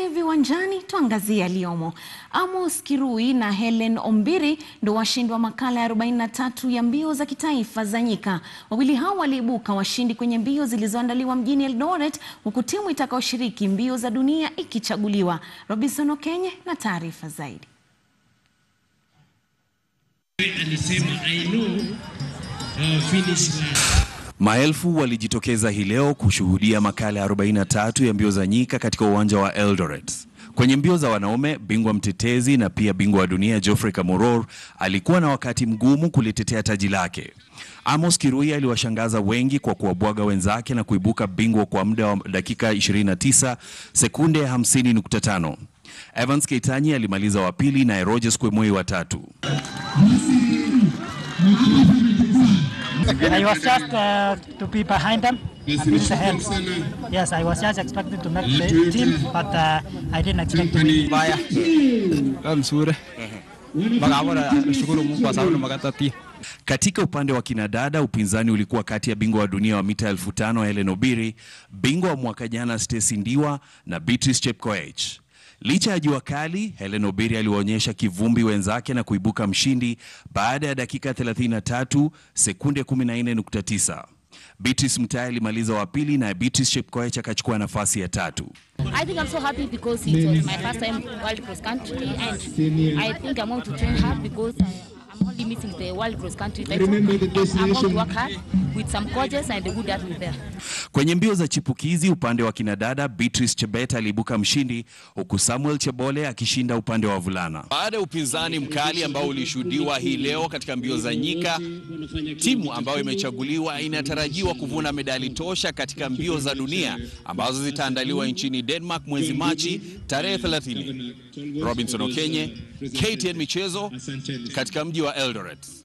Tuelekee viwanjani tuangazie yaliyomo. Amos Kirui na Hellen Ombiri ndo washindi wa makala ya 43 ya mbio za kitaifa za nyika. Wawili hao waliibuka washindi kwenye mbio zilizoandaliwa mjini Eldoret, huku timu itakayoshiriki mbio za dunia ikichaguliwa. Robinson Okenye na taarifa zaidi. Alisema I know uh, finish line. Maelfu walijitokeza hii leo kushuhudia makala ya 43 ya mbio za nyika katika uwanja wa Eldoret. Kwenye mbio za wanaume, bingwa mtetezi na pia bingwa wa dunia Geoffrey Kamworor alikuwa na wakati mgumu kulitetea taji lake. Amos Kirui aliwashangaza wengi kwa kuwabwaga wenzake na kuibuka bingwa kwa muda wa dakika 29 sekunde 50.5. Evans Keitanyi alimaliza wa pili na Rogers Kwemoi wa tatu. I was just uh, to be behind them and finish ahead. Yes, I was just expecting to make the team, but uh, I didn't expect to win. Baya. Mzuri. Magabora nashukuru Mungu kwa sababu nimekatatia. Katika upande wa kinadada, upinzani ulikuwa kati ya bingwa wa dunia wa mita elfu tano Hellen Obiri, bingwa wa mwaka jana Stacy Ndiwa na Beatrice Chepkoech. Licha ya jua kali, Hellen Obiri aliwaonyesha kivumbi wenzake na kuibuka mshindi baada ya dakika 33 sekunde 14.9. Beatrice Mutai alimaliza wa pili na Beatrice Chepkoech akachukua nafasi ya tatu. I think I'm so happy because it was my first time world cross country and I think I'm going to train hard because I, I'm only missing the world cross country title. I'm going to work hard with some coaches and the good that will there. Kwenye mbio za chipukizi upande wa kinadada, Beatrice Chebet aliibuka mshindi huku Samuel Chebole akishinda upande wa wavulana. Baada ya upinzani mkali ambao ulishuhudiwa hii leo katika mbio za nyika, timu ambayo imechaguliwa inatarajiwa kuvuna medali tosha katika mbio za dunia ambazo zitaandaliwa nchini Denmark mwezi Machi tarehe 30. Robinson Okenye, KTN Michezo katika mji wa Eldoret.